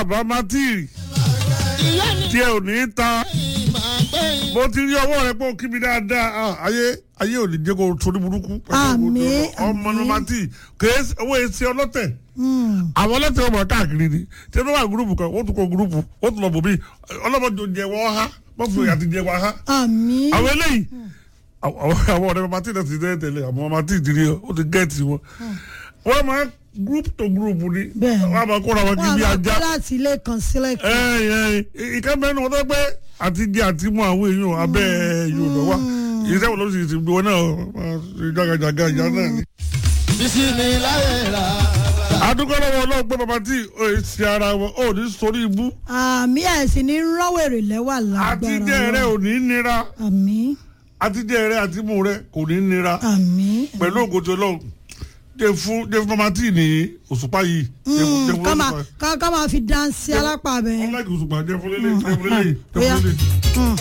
àbámátì tí ẹ ò ní ta mo ti rí ọwọ́ rẹ pé o kí mi dáadáa ah, ayé ayé ò ní jẹ́ kó o torí burúkú Àmín, ọmọ àmín. nọmátì kèé owó èsì ọlọ́tẹ̀ Mm. àwọn ọlọ́tẹ̀ ọmọ káàkiri ni tí wọ́n wà gúrúùpù kan wọ́n tún kọ gúrúùpù wọ́n tún lọ bò mí ọlọ́mọdé jẹ wọ́n ha wọ́n fi àti jẹ wọ́n ha àmì àwọn eléyìí àwọn àwọn ọ̀rẹ́ mama tí náà ti tẹ́lẹ̀ tẹ́lẹ̀ àwọn mama tí ìdílé ó ti gẹ́ẹ̀tì wọn wọ́n máa group to group ni Bẹ́ẹ̀ ni. wọ́n á máa kóra wọn kí wọn bí àwọn ajá kọ́ láti ilé kan sílẹ̀ kan. ìkẹ́ mẹ́rin wọn tó pé àti jẹ àti mú àwọn èèyàn abẹ́ yóò lọ wá iṣẹ́ wọn ló sì ti gbé wọn náà máa ṣe jágajàga ìyá náà ni. bísí mi láyé rà. adúgbò lọ́wọ́ ọlọ́run pé bàbá tí ò ń ṣe ara wọn ò ní sórí ibú àmì ẹ̀sìn ní rọ́wèrè lẹ́wà àti lágbára jẹ rẹ ò ní nira àmì àti jẹ rẹ àti mú rẹ kò ní nira àmì. pẹ̀lú ògòtò ọlọ́run jẹ fún jẹ fún bàbá tí ní òṣùpá yìí jẹ fún jẹ fún ká máa òṣùpá ká ká máa fi dáńsì alápá bẹ́ẹ̀. ọlọ́ọ̀kì òṣùpá jẹ fún lélẹ̀ jẹ fún lélẹ̀ jẹ Bóyá. fún lélẹ̀. Mm.